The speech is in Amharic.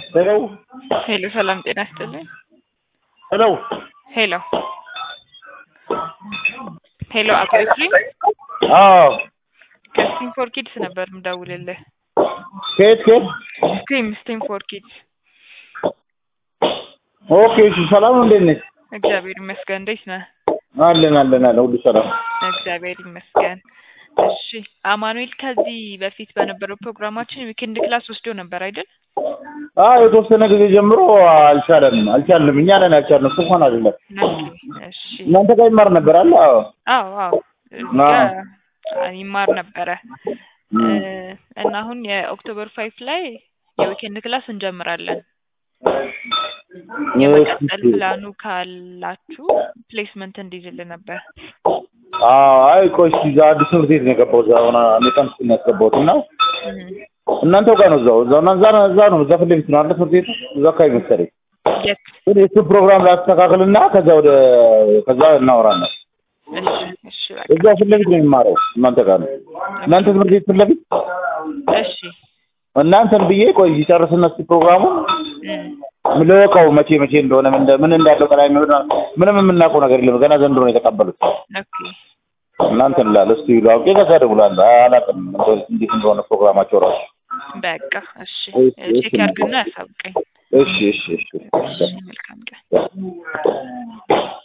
ሄሎ ሄሎ ሰላም ጤና ይስጥልኝ። ሄሎ ሄሎ ሄሎ አቶ ኤፍሬም አዎ ከስቲም ፎር ኪድስ ነበር ምደውልልህ። ከየት ከየት? ስቲም ስቲም ፎር ኪድስ። ኦኬ እሺ፣ ሰላም ነው። እንዴት ነሽ? እግዚአብሔር ይመስገን። እንዴት ነህ? አለን አለን አለን፣ ሁሉ ሰላም። እግዚአብሔር ይመስገን። እሺ አማኑኤል ከዚህ በፊት በነበረው ፕሮግራማችን ዊኬንድ ክላስ ወስዶ ነበር አይደል? አዎ የተወሰነ ጊዜ ጀምሮ አልቻለንም አልቻልንም። እኛ ነን ያልቻልነው፣ እሱ እንኳን አይደለም። እሺ እናንተ ጋር ይማር ነበር አለ? አዎ አዎ አዎ እዚህ ጋር ይማር ነበረ እ እና አሁን የኦክቶበር ፋይቭ ላይ የዊኬንድ ክላስ እንጀምራለን። የመቀጠል ፕላኑ ካላችሁ ፕሌስመንት እንዲይዝል ነበር። አዎ አይ ቆይ እስኪ እዛ አዲስ ትምህርት ቤት ነው የገባሁት። እዛ ሆነ አሜሪካን ውስጥ ነው ያስገባሁት እና እናንተው ጋር ነው እዛው እዛው እና እዛ ነው እዛ ነው እዛ ፊት ለፊት ነው አይደል ትምህርት ቤቱ እዛ አካባቢ መሰለኝ። የት? ግን የሱ ፕሮግራም ላስተካክልና ከዛ ወደ ከዛ እናወራለን። እሺ እሺ በቃ እዛ ፊት ለፊት ነው የሚማረው እናንተ ጋር ነው እናንተ ትምህርት ቤት ፊት ለፊት እሺ እናንተን ብዬ ቆይ ይጨርስና እስኪ ፕሮግራሙን እም ልወቀው መቼ መቼ እንደሆነ ምን እንደ- ምን እንዳለው ከላይ የሚሆን ምንም የምናውቀው ነገር የለም። ገና ዘንድሮ ነው የተቀበሉት። ኦኬ እናንተን እላለሁ እስኪ ይሉ አውቄ ከዛ እደውላለሁ። አላውቅም እንዴት እንደሆነ ፕሮግራማቸው ራሱ። በቃ እሺ እሺ፣ እሺ። ቼክ ያድርግና ያሳውቀኝ። እሺ እሺ እሺ እሺ መልካም ቀን።